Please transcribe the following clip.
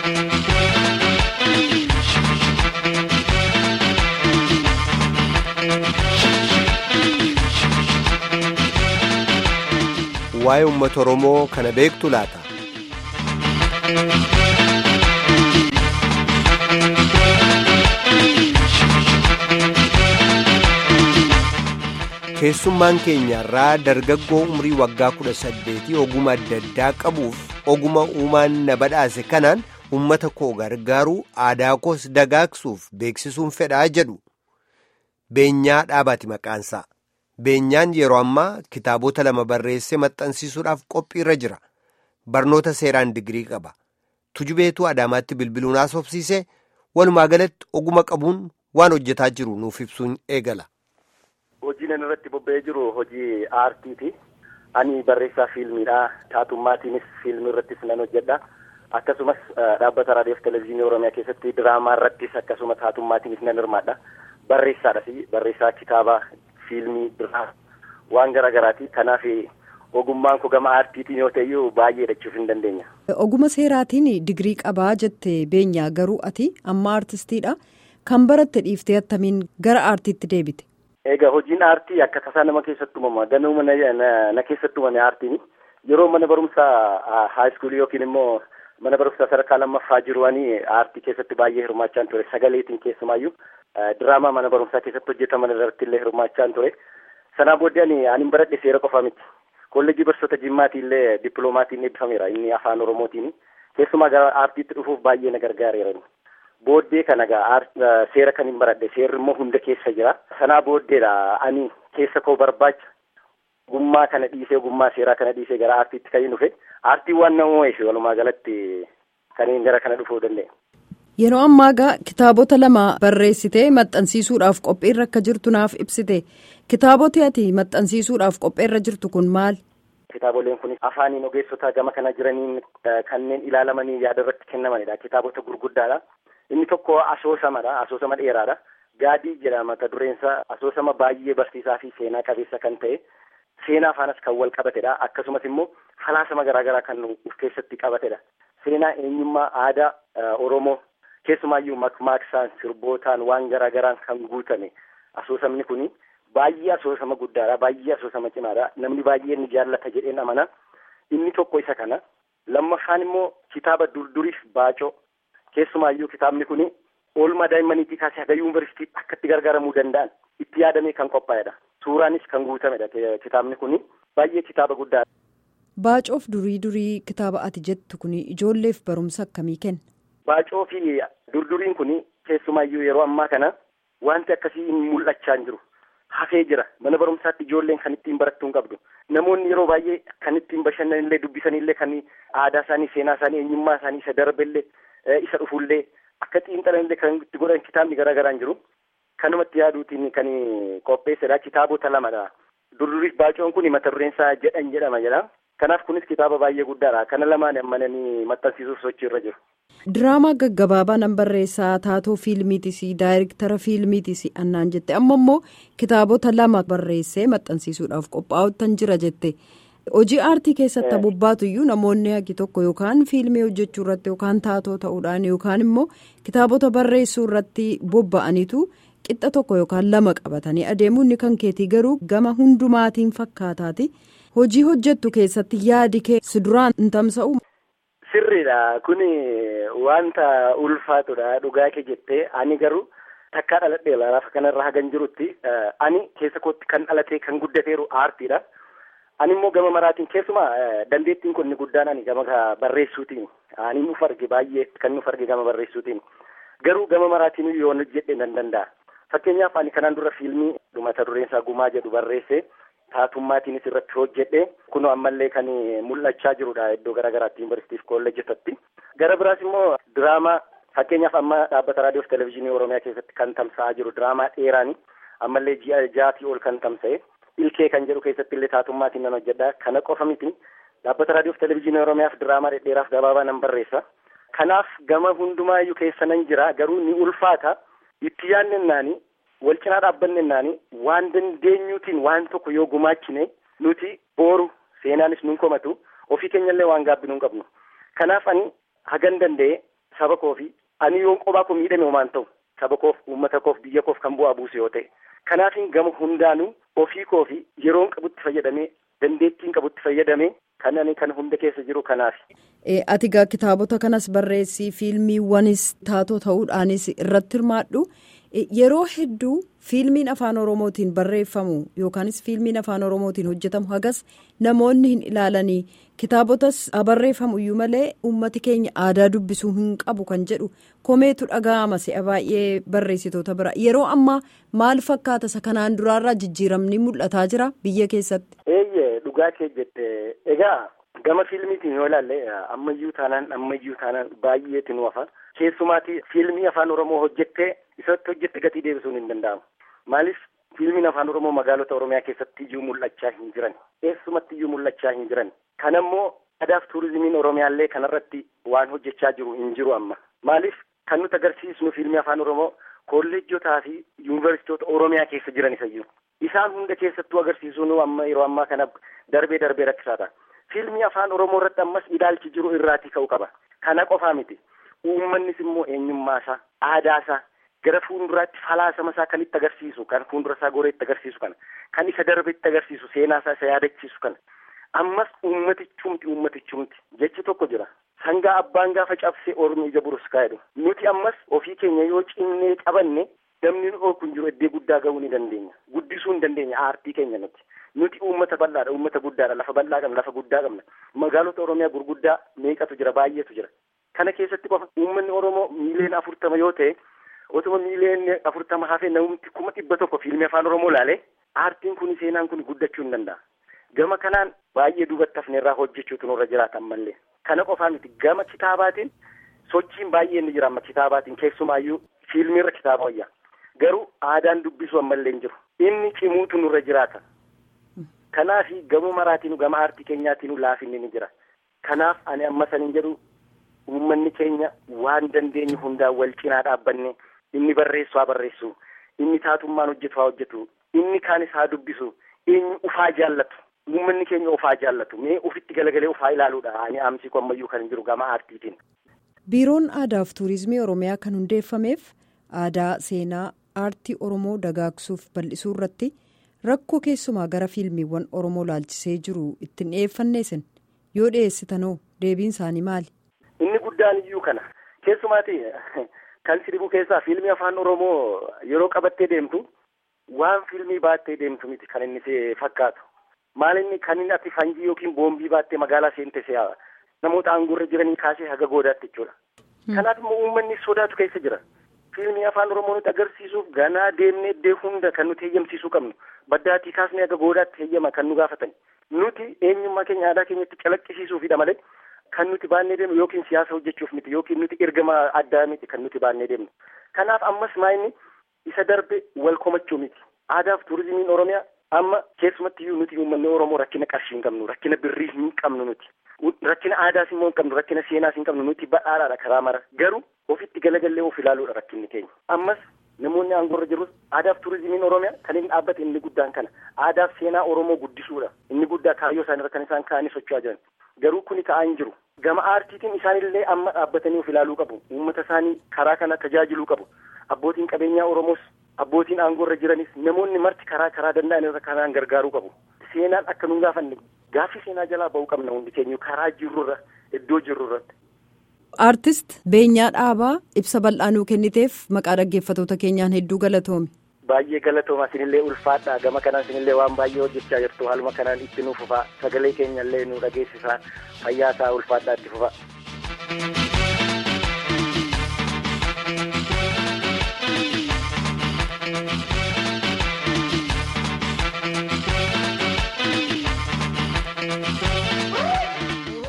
waa'ee uummata Oromoo kana beektu laata? Keessummaan keenya irraa dargaggoo umrii waggaa kudha saddeetii oguma adda addaa qabuuf oguma uumaan na badhaase kanaan uummata koo gargaaruu aadaa koos dagaagsuuf beeksisuun fedhaa jedhu. Beenyaa dhaabaati maqaansaa. Beenyaan yeroo ammaa kitaabota lama barreessee maxxansiisuudhaaf qophiirra jira. Barnoota seeraan digirii qaba. Tujubeetuu Adaamaatti bilbiluun haasofsiisee walumaa galatti oguma qabuun waan hojjetaa jiru nuuf ibsuun eegala. Hojiin inni irratti bobba'ee jiru hojii aartiiti. Ani barreessaa fiilmiidha. Taatummaatiinis fiilmii irrattis nan hojjedha. Akkasumas dhaabbata raadiyoo fi televezyiinii Oromiyaa keessatti diraamaa irrattis akkasuma taatummaatiinis nan hirmaadha. Barreessaadhas barreessaa kitaabaa fiilmii biraa waan garaa garaati. Kanaaf ogummaan koo gama aartiitiin yoo ta'eyyuu baay'ee jechuuf hin dandeenya. Oguma seeraatiin digirii qabaa jette beenyaa garuu ati amma aartistiidha. Kan baratte dhiiftee attamiin gara aartiitti deebite? Egaa hojiin aartii akka tasaa nama keessatti uumama. Ganuma na keessatti uumame aartiin yeroo mana barumsaa haayiskuulii yookiin immoo mana barumsaa sadarkaa lammaffaa jiruwanii aartii keessatti baay'ee hirmaachaan ture. Sagaleetiin keessumaayyuu diraamaa mana barumsaa keessatti hojjetaman irratti illee hirmaachaan ture. Sanaa booddee ani ani baradhe seera qofa miti. Kolleejjii barsiisota Jimmaatii illee dippiloomaatiin eebbifameera inni afaan Oromootiin. Keessumaa gara aartiitti dhufuuf baay'ee na gargaareera. Booddee kana egaa seera kan hin baradhe seerri immoo hunda keessa jira. Sanaa booddeedha ani keessa koo barbaacha ogummaa kana dhiisee ogummaa seeraa kana dhiisee gara aartiitti kan hin dhufe aartii waan nama moo'eef walumaa galatti kan hin gara kana dhufuu danda'e. Yeroo ammaa egaa kitaabota lama barreessitee maxxansiisuudhaaf qophiirra akka jirtu naaf ibsite kitaabota ati maxxansiisuudhaaf qophiirra jirtu kun maal? Kitaaboleen kun afaaniin ogeessota gama kana jiraniin kanneen ilaalamanii yaada irratti kennamanidha. Kitaabota gurguddaadha. Inni tokko asoosamadha. Asoosama dheeraadha. Gaadii jedhama mata dureensaa asoosama baay'ee barsiisaa fi seenaa qabeessa kan ta'e seenaa faanas kan wal qabatedha. Akkasumas immoo falaasama garaagaraa kan of keessatti qabatedha. Seenaa eenyummaa aadaa Oromoo keessumaayyuu makmaaksaan sirbootaan waan garaagaraan kan guutame asoosamni kuni baay'ee asoosama guddaadha. Baay'ee asoosama cimaadha. Namni baay'ee ni jaallata jedheen amana. Inni tokko isa kana. Lammaffaan immoo kitaaba durduriif baacoo. Keessumaayyuu kitaabni kun oolmaa daa'immaniitii kaasee haga yuunivarsiitii akka itti gargaaramuu danda'an itti yaadamee kan qophaa'edha. Suuraanis kan guutamedha kitaabni kun baay'ee kitaaba guddaadha. Baacoof durii durii kitaaba ati jettu kun ijoolleef barumsa akkamii kenna? Baacoo fi durduriin kun keessumaayyuu yeroo ammaa kana wanti akkasii hin mul'achaa hin jiru. Hafee jira mana barumsaatti ijoolleen kan ittiin barattuu hin qabdu. Namoonni yeroo baay'ee kan ittiin bashannanillee dubbisanillee kan aadaa isaanii seenaa isaanii eenyummaa isaanii isa darbellee. isa dhufullee akka xiinxalanillee kan itti godhan kitaabni garaa garaan jiru kanumatti yaaduutiin kan qopheessedha kitaabota lamadha durduriif baacoon kun mata dureensaa jedhan jedhama jedha kanaaf kunis kitaaba baay'ee guddaadha kana lamaan ammananii maxxansiisuuf sochiirra jiru. Diraamaa gaggabaabaa nan barreessaa taatoo fiilmiitis daayirektara fiilmiitis annaan jette amma immoo kitaabota lama barreessee maxxansiisuudhaaf qophaa'uutan jira jette. hojii aartii keessatti bobbaatu iyyuu namoonni hagi tokko yookaan fiilmii hojjechuu irratti yookaan taatoo ta'uudhaan yookaan immoo kitaabota barreessuu irratti bobba'aniitu qixxa tokko yookaan lama qabatanii adeemuu inni kan keetii garuu gama hundumaatiin fakkaataati hojii hojjettu keessatti yaadi kee si duraan hin tamsa'u. Sirriidha kun wanta ulfaatudha dhugaa kee jettee ani garuu takkaa dhaladhee lafa kanarra hagan jirutti ani keessa kootti kan dhalatee kan guddateeru aartiidha. Ani immoo gama maraatiin keessumaa dandeettiin kun guddaan ani gama barreessuutiin ani nuuf arge baay'ee kan nuuf arge gama barreessuutiin garuu gama maraatiin yoo hojjedhe nan danda'a. Fakkeenyaaf ani kanaan dura fiilmii mata dureensaa gumaa jedhu barreesse taatummaatiinis irratti hojjedhe kun ammallee kan mul'achaa jirudha iddoo garaagaraatti yuunivarsiitiif kolleejjitatti. Gara biraas immoo diraamaa fakkeenyaaf amma dhaabbata raadiyoo fi televezyiinii Oromiyaa keessatti kan tamsa'aa jiru diraamaa dheeraani ammallee ji'a ja'aatii ol kan tamsa'e. ilkee kan jedhu keessatti illee taatummatiin nan hojjedha kana qofa miti dhaabbata raadiyoo fi televezyiinii oromiyaaf diraamaa dhedheeraaf gabaabaa nan barreessa kanaaf gama hundumaayyuu keessa nan jira garuu ni ulfaata itti yaadnennaani wal cinaa dhaabbannenaani waan dandeenyuutiin waan tokko yoo gumaachine nuti booru seenaanis nun komatu ofii keenyallee waan gaabbinuu hin qabnu kanaaf ani hagan danda'e saba koo fi ani yoon qophaa koo miidhame homaan ta'u saba koof uummata koof biyya koof kan bu'aa buuse yoo ta'e kanaafin gama hundaanuu ofii koo fi yeroon qabutti fayyadamee dandeettiin qabutti fayyadamee kan ani kan hunda keessa jiru kanaaf. Ati gaa kitaabota kanas barreessii fiilmiiwwanis taatoo ta'uudhaanis irratti hirmaadhu. Yeroo hedduu fiilmiin afaan oromootiin barreeffamu yookaanis fiilmiin afaan oromootiin hojjetamu hagas namoonni hin ilaalanii kitaabotas barreeffamu iyyuu malee uummati keenya aadaa dubbisuu hin qabu kan jedhu komeetu dhaga'ama si'a baay'ee barreessitoota bira yeroo ammaa maal fakkaata isa kanaan duraarraa jijjiiramni mul'ataa jira biyya keessatti. Eeyyee dhugaa kee jette egaa gama fiilmiitiin yoo ilaalle ammayyuu taanaan ammayyuu taanaan baay'eetu nu hafa. keessumaati fiilmii afaan oromoo hojjettee isatti hojjette gatii deebisuun hin danda'amu maaliif fiilmiin afaan oromoo magaalota oromiyaa keessatti iyyuu mul'achaa hin jiran eessumatti iyyuu mul'achaa hin jiran kan ammoo aadaaf tuurizimiin oromiyaallee kanarratti waan hojjechaa jiru hin jiru amma maaliif kan nuti agarsiisnu fiilmii afaan oromoo kolleejjotaa fi yuunivarsiitota oromiyaa keessa jiran isayyuu isaan hunda keessattuu agarsiisuun amma yeroo ammaa kana darbee darbee rakkisaadha fiilmii afaan oromoo irratti ammas ilaalchi jiru irraatii ka'uu qaba kana qofaa miti. uummannis immoo eenyummaasaa aadaasaa gara fuulduraatti falaasama isaa kan itti agarsiisu kan fuuldura isaa goree itti agarsiisu kana kan isa darbe itti agarsiisu seenaasaa isa yaadachiisu kana ammas uummatichumti uummatichumti jechi tokko jira sangaa abbaan gaafa cabsee ormi ija buruskaa jedhu nuti ammas ofii keenya yoo cinnee qabanne namni nu kun jiru iddoo guddaa ga'uu ni dandeenya guddisuu ni dandeenya aartii keenya nuti nuti uummata bal'aadha uummata guddaadha lafa bal'aa qabna lafa guddaa qabna magaalota oromiyaa gurguddaa meeqatu jira baay'eetu jira. Kana keessatti qofa uummanni Oromoo miiliyoona afurtama yoo ta'e otuma miiliyoonni afurtama hafee namni kuma dhibba tokko fiilmii afaan Oromoo laale aartiin kun seenaan kun guddachuu hin danda'a. Gama kanaan baay'ee duubatti hafneerraa hojjechuutu nurra jiraatan mallee. Kana qofaa miti gama kitaabaatiin sochiin baay'ee ni jira amma kitaabaatiin keessumaayyuu fiilmiirra kitaaba wayyaa. Garuu aadaan dubbisuu ammallee hin jiru. Inni cimuutu nurra jiraata. Kanaaf gama maraatiin gama aartii keenyaatiin laafinni ni jira. Kanaaf ani amma saniin jedhu uummanni keenya waan dandeenyu hundaan wal cinaa dhaabbanne inni barreessu haa barreessu inni taatummaan hojjetu haa hojjetu inni kaanis haa dubbisu eenyu ufaa jaallatu uummanni keenya ufaa jaallatu mee ufitti galagalee ufaa ilaaluudha ani aamsii ammayyuu kan jiru gama aartiitiin. biiroon aadaa fi tuurizimii oromiyaa kan hundeeffameef aadaa seenaa aartii oromoo dagaagsuuf bal'isuu irratti rakkoo keessumaa gara fiilmiiwwan oromoo laalchisee jiru ittiin dhiyeeffanneesin yoo dhiyeessitanoo deebiin isaanii maali. Inni guddaan iyyuu kana keessumaati kan sirbu keessaa fiilmii afaan oromoo yeroo qabattee deemtu waan fiilmii baattee deemtu miti kan inni si fakkaatu maal inni kan inni ati fanjii yookiin boombii baattee magaalaa seente si'a namoota aangoorra jiranii kaasee haga goodaatti jechuudha. Kanaaf immoo uummanni sodaatu keessa jira. Fiilmii afaan oromoo nuti agarsiisuuf ganaa deemnee iddoo hunda kan nuti heeyyamsiisuu qabnu baddaatii kaasnee haga goodaatti heeyyama kan nu gaafatan nuti eenyummaa keenya aadaa keenyatti calaqqisiisuufidha malee. Kan nuti baannee deemnu yookiin siyaasa hojjechuuf miti yookiin nuti ergama addaa miti kan nuti baannee deemnu. Kanaaf ammas maayinni isa darbe wal komachuu miti. Aadaaf tuurizimiin Oromiyaa amma keessumatti iyyuu nuti uummanni Oromoo rakkina qarshii hin qabnu rakkina birrii hin qabnu nuti. Rakkina aadaas immoo hin qabnu rakkina seenaas hin qabnu nuti badhaadhaadha karaa mara garuu ofitti galagallee of ilaaluudha rakkinni keenya. Ammas namoonni aangoorra jirus aadaaf tuurizimiin Oromiyaa kan inni dhaabbate inni guddaan kana aadaaf seenaa Oromoo guddisuudha inni guddaa kaayyoo isaanii kan isaan kaa'anii socho'aa jiran. Garuu kuni ta'aa hin jiru. Gama aartiitiin isaanillee amma dhaabbatanii of ilaaluu qabu. Uummata isaanii karaa kana tajaajiluu qabu. Abbootiin qabeenyaa Oromoos abbootiin aangoorra jiranis namoonni marti karaa karaa danda'an irra kanaan gargaaruu qabu. Seenaan akka nun gaafanne gaaffii seenaa jalaa ba'uu qabna hundi keenya karaa jirrurra iddoo jirrurratti. Aartist Beenyaa Dhaabaa ibsa bal'aa nuu kenniteef maqaa dhaggeeffatoota keenyaan hedduu galatoomi. Baay'ee galatooma isinillee ulfaadha gama kanaan isinillee waan baay'ee hojjechaa jirtu haaluma kanaan itti nuuf fufaa sagalee keenyallee nu dhageessisaa fayyaa isaa ulfaadhaa itti fufaa.